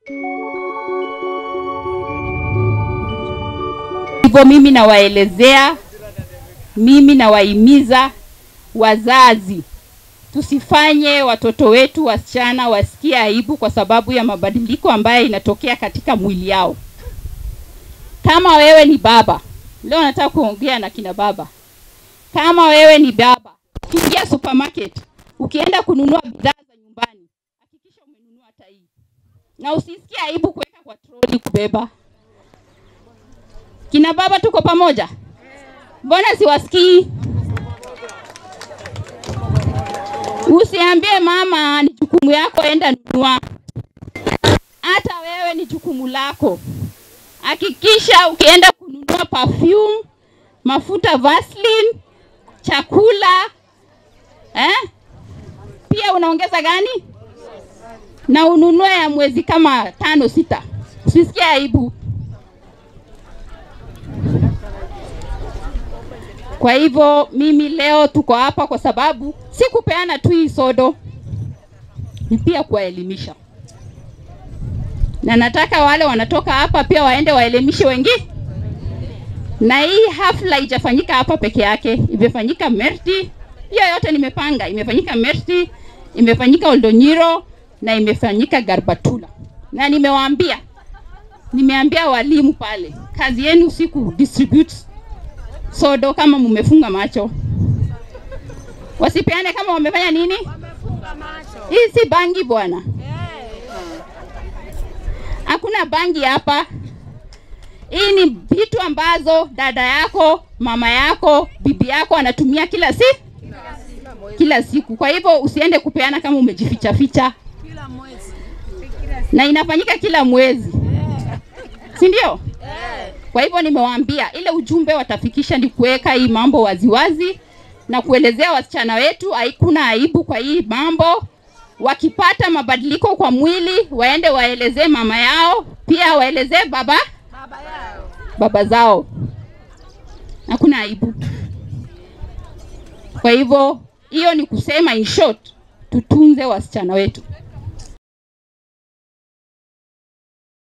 Hivyo mimi nawaelezea, mimi nawahimiza wazazi, tusifanye watoto wetu wasichana wasikie aibu kwa sababu ya mabadiliko ambayo inatokea katika mwili yao. Kama wewe ni baba, leo nataka kuongea na kina baba. Kama wewe ni baba, ukiingia supermarket, ukienda kununua bidhaa za nyumbani, hakikisha umenunua tai, na usisikie aibu kuweka kwa troli kubeba. Kina baba, tuko pamoja? Mbona siwasikii? Usiambie mama ni jukumu yako, enda nunua. Hata wewe ni jukumu lako. Hakikisha ukienda kununua perfume, mafuta Vaseline, chakula eh? Pia unaongeza gani? Na ununue ya mwezi kama tano sita, usisikie aibu. Kwa hivyo mimi leo tuko hapa kwa sababu si kupeana tu hii sodo, ni pia kuwaelimisha, na nataka wale wanatoka hapa pia waende waelimishe wengine. Na hii hafla haijafanyika hapa peke yake, imefanyika Merti. Hiyo yote nimepanga, imefanyika Merti, imefanyika Oldonyiro na imefanyika Garbatula, na nimewaambia, nimeambia walimu pale, kazi yenu si ku distribute sodo kama mumefunga macho, wasipeane kama wamefanya nini. Hii si bangi bwana, hakuna bangi hapa. Hii ni vitu ambazo dada yako, mama yako, bibi yako anatumia kila si kila siku. Kwa hivyo usiende kupeana kama umejificha ficha, na inafanyika kila mwezi, si ndio? Kwa hivyo nimewaambia ile ujumbe watafikisha ni kuweka hii mambo waziwazi na kuelezea wasichana wetu haikuna aibu kwa hii mambo. Wakipata mabadiliko kwa mwili, waende waelezee mama yao, pia waelezee baba baba yao. baba zao, hakuna aibu. Kwa hivyo hiyo ni kusema in short, tutunze wasichana wetu.